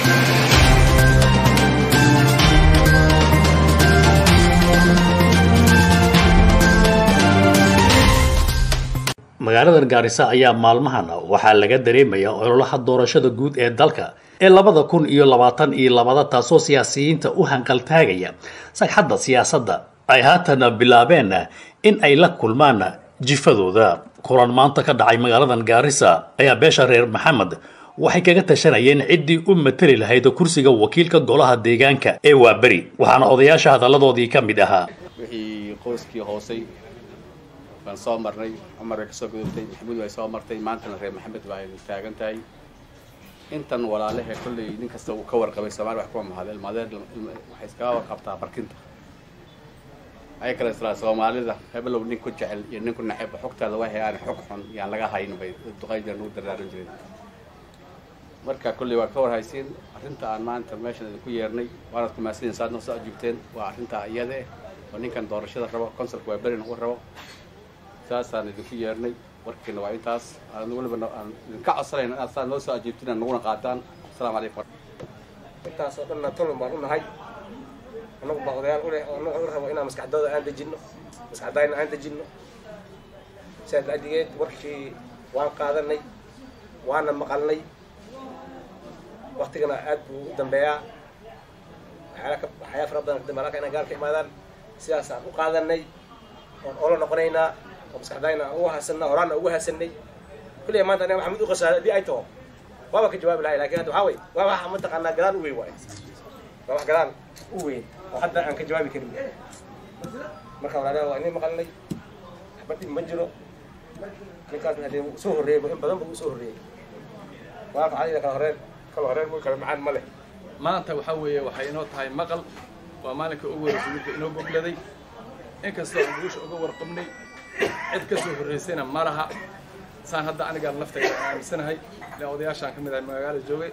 magaalada gaarisa ayaa maalmahan waxaa laga dareemayaa ololaha doorashada guud ee dalka ee labada kun iyo labaatan iyo labada taasoo siyaasiyiinta u hanqaltaagaya sagxadda siyaasadda ay haatan bilaabeen in ay la kulmaan jifadooda kulan maanta ka dhacay magaaladan gaarisa ayaa beesha reer maxamed waxay kaga tashanayeen ciddii u mateli lahayd kursiga wakiilka golaha deegaanka ee waaberi waxaana odayaasha hadalladoodii ka mid ahaa wixii qoyskii hoosay baan soo marnay cumar way ka soo gudubtay maxamuud way soo martay maantana reer maxamed baa aynu taagan tahay intan walaalahe kolley nin kasta uu ka warqabay soomaali wax kuma mahadel madeer waxay iskaga warqabtaa barkinta ay kale isla soomaalida hebelow nin ku jecel iyo nin ku naceb xogtaada waxay aan xog xun yaan laga hayn bay duqayda nagu daraaran jireen marka kolley waa ka warhaysiin arrinta aan maanta meeshan idinku yeernay waanaad ku mahadsanyiin saad noo soo ajiibteen waa arrintaa iyada eh oo ninkan doorashada rabo consulka waa berin u rabo saasaan idinku yeernay warkiina waa intaas aan weliba aan idinka codsanayna inaad saa noo soo ajiibtiin naguna qaataan asalaamu calaykum intaas oo dhanna tolon baan u nahay annagu baa odayaal u leh oo annagu u rabo inaan maskaxdooda aan dejinno maskaxdayna aan dejinno sidaas la'digeed warkii waan qaadanay waana maqalnay waktigana aad buu u dambeeyaa waxyaala ka waxyaala fara badan kadambe halka inaan gaalka imaadaan sidaas aan u qaadanay oon olo noqonaynaa oo maskaxdayna aan ugu hasanna horaana ugu hasanay kulliya maanta aniga maxamed u qasaada haddii ay taho waaba ka jawaabi lahay lakin hadda waxaa wey waa waxa mataqaanaa galaan u weyn waay waa wax galaan u weyn oo hadda aan ka jawaabi karin marka walaalaha waa inay maqalnay waxba dhib ma jiro ninkaasna hadee wuu soo horreeyay in badan buu usoo horreeyey waa facadida kala horeen kala horeen muy kala macaan ma leh maanta waxaa weeye waxay inoo tahay maqal waa maalinka ugu horreysay midka inoo gogladay inkastoo aan guusha uga warqabnay cid ka soo horreysayna ma laha saan hadda anigaan naftayda aan aaminsanahay ile odayaashaan ka mid ahay magaalo joogay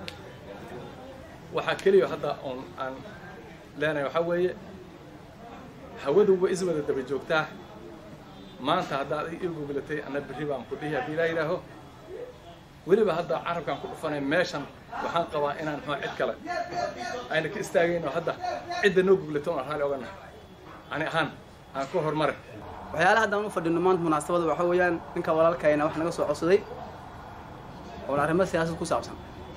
waxaa keliya hadda oon aan leenahay waxaa weeye hawaduba is wada daba joogtaa maanta haddaad ii goglatay anna berri baan ku dhihi haddii ilaa yidhaaho weliba hadda carabkaan ku dhufanay meeshan waxaan qabaa inaan muxuu cid kale ayna ka istaagayno hadda cidda noo goglato oon raali oganahay ani ahaan aan ku horumare waxyaalaha haddaan u fadhino maanta munaasabada waxaa weeyaan ninka walaalkayna wax naga soo codsaday oon arrimo siyaasad ku saabsan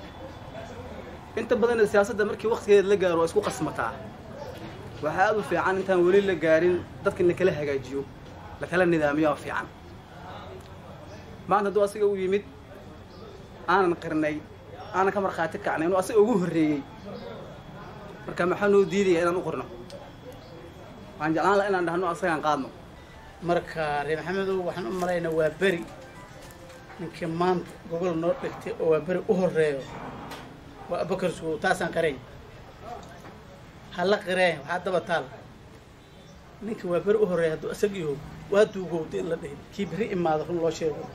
inta badanna siyaasadda markii waktigeeda la gaaro waa isku qasmataa waxaa aad u fiican intaan weli la gaarin dadka in lakala hagaajiyo lakala nidaamiyo oo fiican maanta hadduu asiga u yimid aanan qirnay aanan ka markhaati kacnay inuu asiga ugu horreeyey marka maxaa noo diidaya inaan u qorno waxaan jeclaan laha inaan dhahno asagaan qaadno marka reer maxamedow waxaan u malaynaa waa beri ninkii maanta gogol noo dhigtay oo waa beri u horreeyo waa abakar sugow taasaan qirayn hala qireen waxaa daba taal ninkii waa beri u horreeya hadduu isag yaho waa duugowda in la dhihin kii beri imaado run loo sheego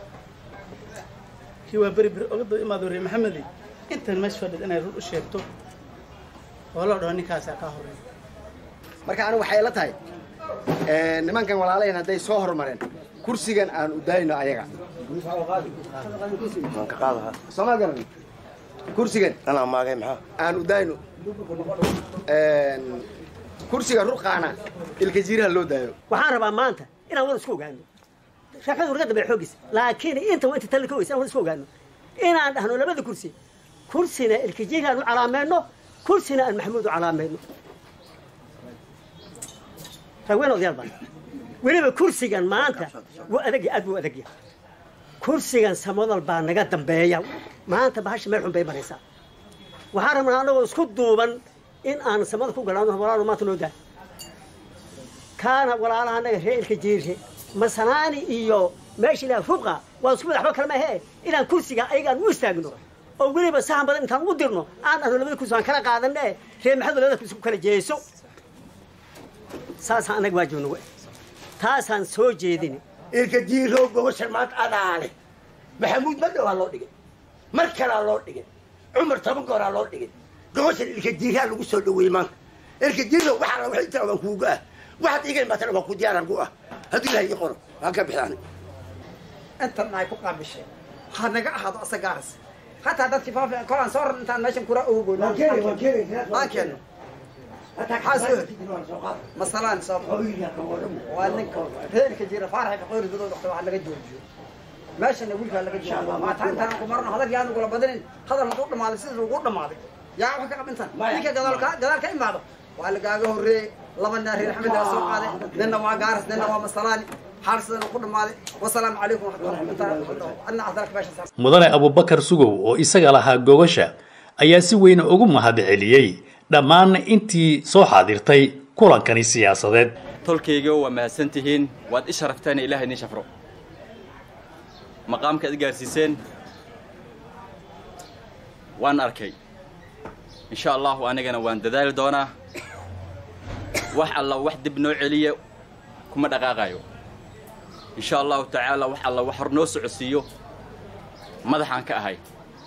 kii waa beri beri oga daba imaado reer maxamedi intan meesha fadhid inay run u sheegto oo loo dhaho ninkaasaa kaa horreeya marka anigu waxay la tahay nimankan walaalayan hadday soo hormareen kursigan aan u daayno ayaga sooma garan kursigan aan u daayno kursiga ruqaana ilka jiiraha loo daayo waxaan rabaa maanta inaan wada isku ogaano shaqadu warga dambe xoogiisa laakiin inta waa inta talla ka weysa inaan wada isku ogaano inaan dhahno labada kursi kursina ilka jiira aan u calaameyno kursina aan maxamuud u calaameyno ragween odayaal baan weliba kursigan maanta wuu adagya aad buu adagya kursigan samadal baa naga dambeeya maanta bahasha meel xun bay maraysaa waxaan rabnaa anagoo isku duuban in aan samada ku galaano walaalo maanta noo daa kaana walaalaha anaga ree ilka jiirre masanaani iyo meesha ilaah ruqa waa isku madaxba kalama ahee inaan kursiga ayaga aan u istaagno oo weliba sahan badan intaan ugu dirno aan dhahno labada kursi aan kala qaadane ree maxamed labada kursi ku kala jeeso saasaan annaga waajibna we taasaan soo jeedin ilka jiirow goboshan maanta adaale maxamuud ma dhowaa loo dhigay mar kalaa loo dhigay cumar toban gooraa loo dhigay goboshan ilka jiiraa lagu soo dhaweeyey maanta ilka jiirow waxaa la waxay intaa waan kuuga ah waxaad iga imaatana waan ku diyaaran ku ah hadduu ilahay ii qoro waan ka bixi aniga intan ay ku qaabisheen ha naga ahaado asagaaras ha hataa dadkii faafi kolaan soo rar intaan meeshan kura ugu goyno Waan keenay, waan keenay. aan keenno maxaa soo masalaan soo waa ninka reerka jira faaraxa faqoori dadooda waxta wax laga joojiyo meeshana wiilkaa laga joojiyo maata intaan ku marno hadal yaanu kula badinin hadal hadduu dhamaaday sida ugu dhamaaday yaa wax ka qabintan ninka gadaal ka gadaal ka imaado waa lagaaga horreeyey laba nin reer xamed aa soo qaaday ninna waa gaaras ninna waa masalaani xaal sidan ku dhamaaday wasalaamu calaykum waxadna asdalka meesha mudane abubakar sugow oo isaga lahaa gogasha ayaa si weyn ugu mahadceliyey dhammaan intii soo xaadirtay kulankani siyaasadeed tolkayga waa mahadsan tihiin waad i sharafteen ilaahay idin shafro maqaamka ad gaarsiiseen waan arkay insha allahu anigana waan dadaali doonaa wax alla wax dib noo celiya kuma dhaqaaqayo insha allahu tacaala wax alla wax hor noo socodsiiyo madaxaan ka ahay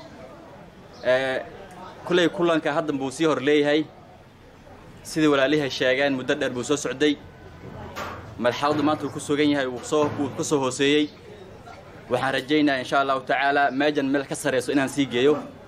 kullay kulanka haddan buu sii hor leeyahay sidai walaalihay sheegeen muddo dheer buu soo socday marxaladdu maanta uu ku sugan yahay uu soo uu ka soo hooseeyey waxaan rajaynayaa insha allahu tacaala meejan meel ka sarayso inaan sii geeyo